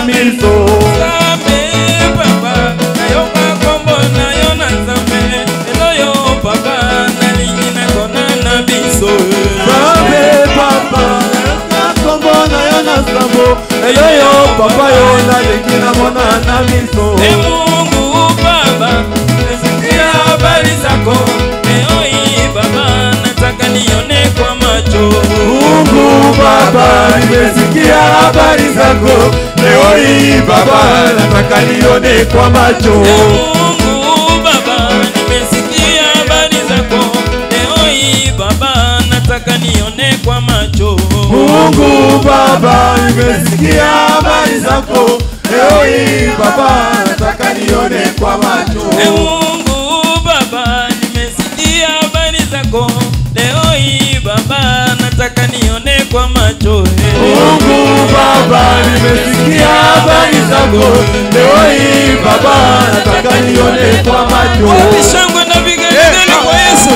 miso Nzambe papa nayoka kombo na yo na nzambe lelo yo papa nalingi nakona na biso Nzambe papa nakombo na yo na sambo lelo yo papa yo nalingi namona na miso e mungu baba nasikia habari zako eoi baba nataka nione kwa macho Mungu Baba, nimesikia habari zako leo hii Baba, nataka nione kwa macho. Mungu Baba, nimesikia habari zako leo hii Baba, nataka nione kwa macho. Mungu Baba, nimesikia habari zako leo hii Baba, nataka nione kwa macho. E Mungu Baba, nimesikia habari zako leo hii Baba, nataka nione kwa macho. Mungu Baba, nimesikia habari zako leo hii Baba, nataka nione kwa macho. Wapi shangwe na vigelegele kwa Yesu?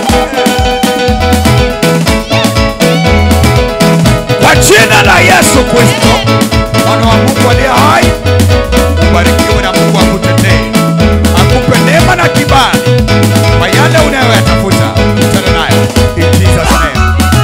Kwa jina la Yesu Kristo, mwana wa Mungu aliye hai, ubarikiwe na Mungu akutendee, akupe neema na kibali kwa yale unayoyatafuta. Kutana nayo in Jesus name.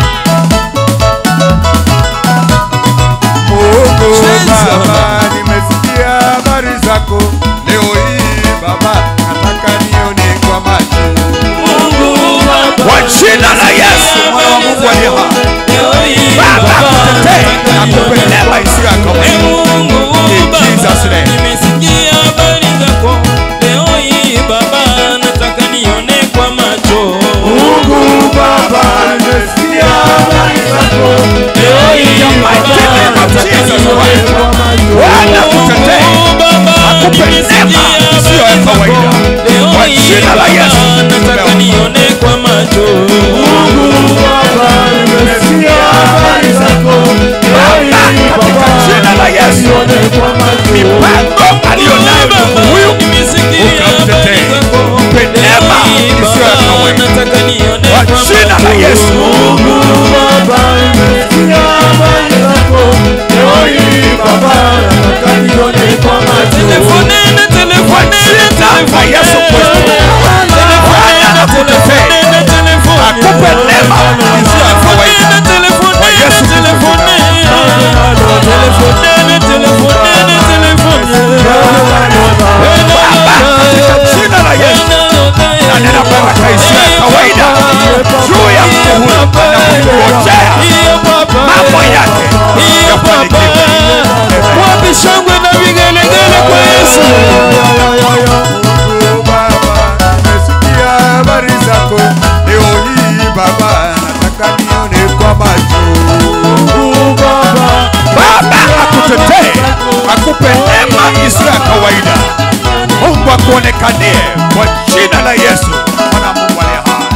Mungu Jesus. Baba, nimesikia habari zako leo hii Baba, nataka nione kwa macho Mungu Baba, kwa jina la Yesu, mwana wa Mungu aliye hai. leo hii Baba, akutetee, nataka akupe nione neema isiyo ya E kawaida. Mungu In Jesus' Baba, name. nimesikia habari zako leo hii Baba, nataka nione kwa macho. Mungu Baba, nimesikia habari zako Leo hii Baba, nataka nione kwa macho. Bwana akutetee, Mungu Baba, akupe nimesikia neema isiyo ya habari kawaida. zako. Leo Kwa hii jina la Baba, Yesu, nataka tumeomba. nione kwa macho. Mungu Baba, nimesikia habari zako leo hii Baba, katika Baba, jina la Yesu. nione kwa macho. mipango aliyonayo Baba, Mungu huyu nimesikia ukamtetee. habari zako. Mpe neema Leo hii isiyo ya Baba, kawaida. nataka nione kwa kwa jina la macho. Yesu. Mungu Baba, nimesikia habari zako leo hii Baba, nataka nione kwa macho. Telefonene, telefonene, Kwa Yesu Kristo. telefonene, Bwana akutetee. telefonene, telefonene. Akupe neema isiyo ya kawaida. Telefonene, telefonene, Kwa Yesu Kristo. telefonene. Telefonene, telefonene, telefonene. Baba, katika jina la Yesu. Na nena baraka isiyo ya kawaida juu ya mtu huyu anapongojea mambo yake yafanikiwe. Wapi shangwe na vigelegele kwa Yesu? Mungu Baba, nimesikia habari zako leo hii Baba, nataka nione kwa macho. Mungu Baba, Baba akutetee, akupe neema isiyo ya kawaida. Mungu akuonekanie kwa jina la Yesu, mwana wa Mungu aliye hai.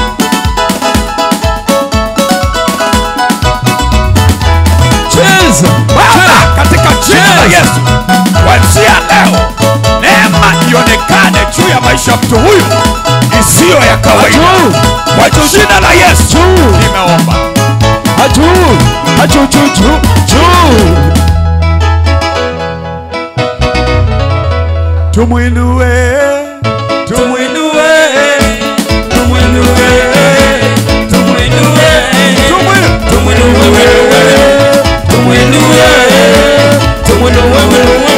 Cheza. Baba, katika jina la Yesu, kuanzia leo neema ionekane juu ya maisha ya mtu huyu isiyo ya kawaida. Kwa jina la Yesu nimeomba. Aju, aju, ju, ju, ju. tumwinue, Tumwinue, tumwinue, tumwinue, tumwinue wewe, tumwinue, tumwinue wewe,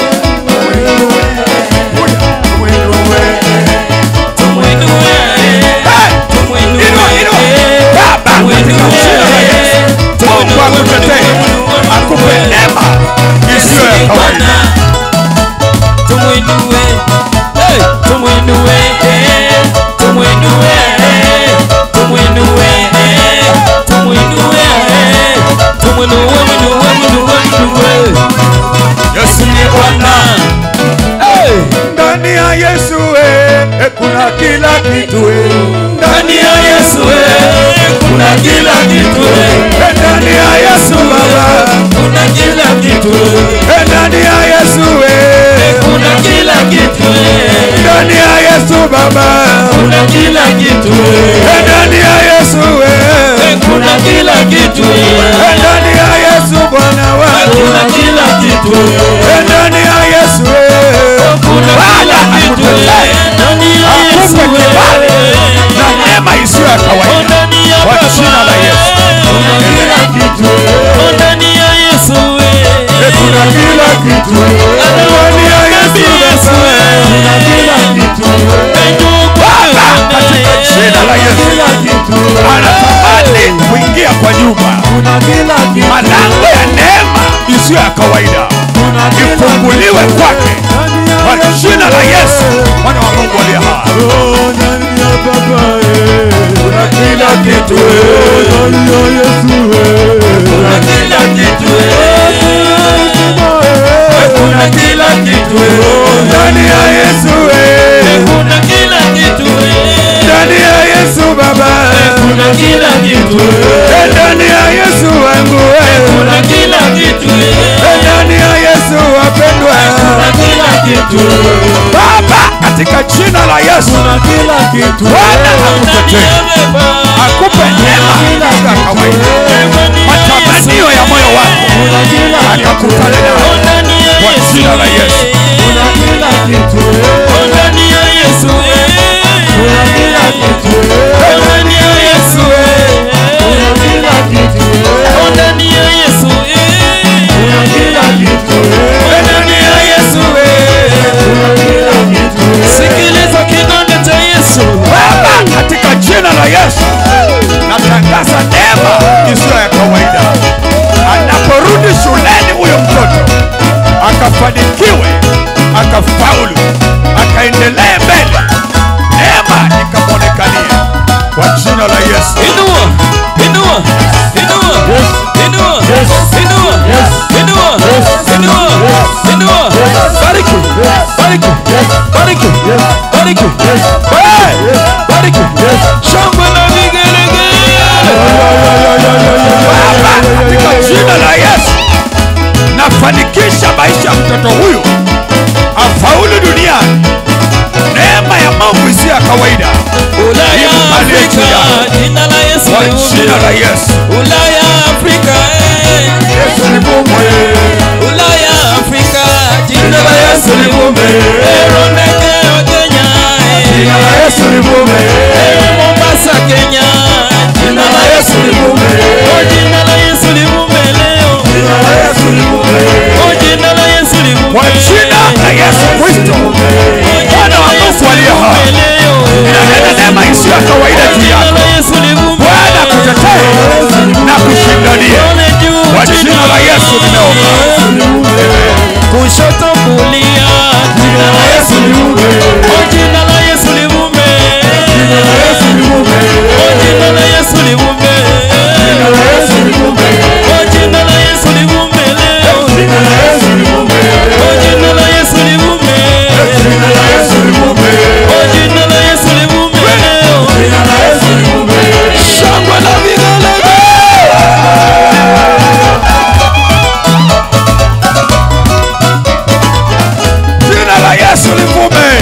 tumwinue, tumwinue, Inua, inua. Baba, katika jina la Yesu, Mungu akutetee, akupe neema isiyo ya kawaida. Tumwinue, hey, tumwinue, eh, tumwinue, eh, tumwinue, eh, tumwinue, eh, tumwinue, mwinue, mwinue, mwinue. Yesu Ni Bwana. Hey, ndani ya Yesu eh, eh, kuna kila kitu eh. ndani ya Yesu eh, kuna kila kitu eh, Eh, ndani ya Yesu Baba, kuna kila kitu eh, eh, ndani ya Yesu eh, kuna kila kitu eh, ndani ya Yesu Baba, kuna kila kitu eh, eh, ndani ya Yesu eh, kuna kila kitu eh, eh, ndani ya Yesu Bwana wangu, kuna kila kitu eh. eh, kitu Ndani ya Yesu kuna kila kitu Baba, katika jina la Yesu kila kitu anatamani kuingia kwa nyumba. kuna kila kitu Malango ya neema isiyo ya kawaida kuna kila ifunguliwe kwake ndani ya kwa jina la Yesu, mwana wa Mungu aliye hai. Oh, ndani ya Baba eh. kuna kila kitu eh. ndani ya Yesu eh. Kuna kila kitu kuna kila kitu ndani ya Yesu eh. Kuna kila kitu ndani ya Yesu Baba Kuna kila kitu Eh, ndani ya Yesu wangu eh. Kuna kila kitu Eh, ndani ya Yesu wapendwa Kuna kila kitu Baba, katika jina la Yesu, kuna kila kitu Bwana akutetee, akupe neema isiyo ya kawaida, matamanio ya moyo wako kuna kila akakutane nayo kwa jina la Yesu. kuna kila kitu Ndani ya Yesu kuna kila kitu Ndani ya Yesu kuna kila kitu Ndani ya Yesu kuna kila kitu Ndani ya Yesu kuna kila kitu Sikiliza kidonda cha Yesu Baba, katika jina la Yesu, natangaza neema isiyo ya kawaida. Anaporudi shuleni huyo mtoto akafanikiwe, akafaulu, akaendelee mbele, neema ikamwonekania kwa jina la Yesu. Inua, inua, inua, inua, inua, inua, inua, inua. Bariki, bariki, bariki, bariki, Hey! bariki. Shangwe na vigelegele. Baba, katika jina la Yesu, nafanikisha maisha ya mtoto huyu afaulu duniani. Neema ya Mungu isiyo ya kawaida Ulaya, Impalie juu Afrika, yako. jina la Yesu kwa livume. jina la Yesu. Ulaya, Afrika, eh. Yesu livume Ulaya, Afrika, jina la Yesu livume. Erondeke wa Kenya, eh. jina la Yesu livume Mombasa, Kenya, jina la Yesu livume oh, jina la Yesu livume leo. jina la Yesu livume Oh, jina la Yesu livume. Kwa jina la Yesu Kristo, Oh, jina Bwana la wa Yesu Mungu aliye hai, livume leo. ninanena neema isiyo ya kawaida Oh, juu jina yako. la Yesu livume. Bwana kutetee na kushindania. Ole juu, Kwa jina la Yesu nimeomba. kushoto kulia jina la Yesu livume Oh, jina la Yesu livume jina la Yesu livume Oh, jina la Yesu livume jina la Yesu livume Oh, jina la Yesu livume leo jina la Yesu livume Oh, jina la Yesu livume jina la Yesu livume Oh, jina la Yesu livume leo jina la Yesu livume shangwe na vigelegele Jina la Yesu livume.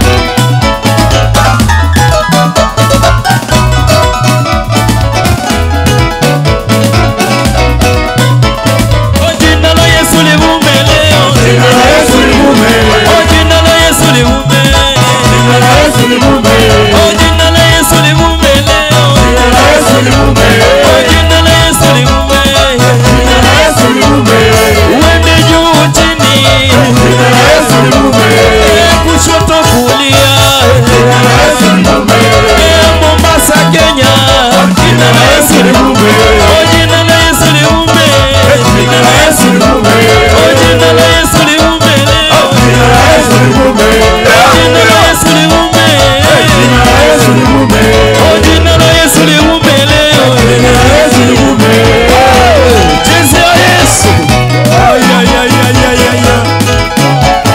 Oh, jina la Yesu livume leo jina la Yesu livume Oh, jina la Yesu livume jina la Yesu livume Oh, jina la Yesu livume leo jina la Yesu livume Oh, jina la Yesu livume jina la Yesu livume uende juu chini jina la Yesu livume Eh, kushoto kulia jina la Yesu livume Eh, Mombasa Kenya jina la Yesu livume Oh, jina la Yesu livume jina la Yesu livume Oh, jina la Yesu livume leo jina la Yesu livume jina la Yesu livume jina la Yesu livume Oh, jina la Yesu livume leo jina la Yesu livume Jezi ya Yesu ay ay ay ay ay ay ay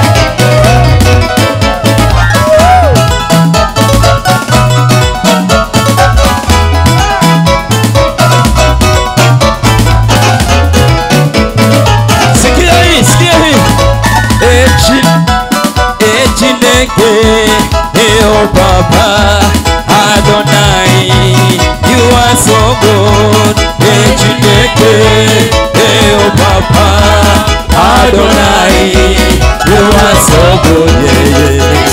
Sikia hii, sikia hii. Echi, echineke, eo Baba, Adonai, you are so good. Echineke, eo Baba, Adonai, you are so good. Yeah, yeah.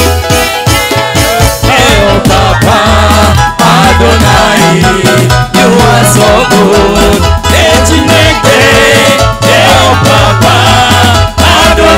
Eo Baba, Adonai, you are so good. Echineke, eo Baba, Adonai.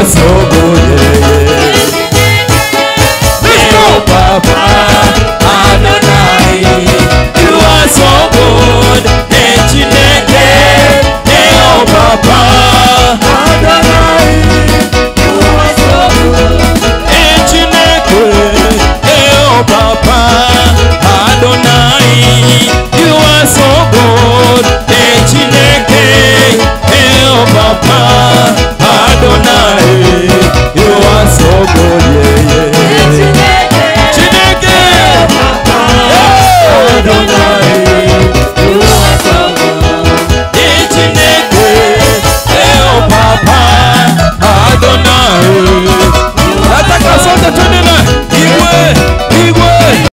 nyonso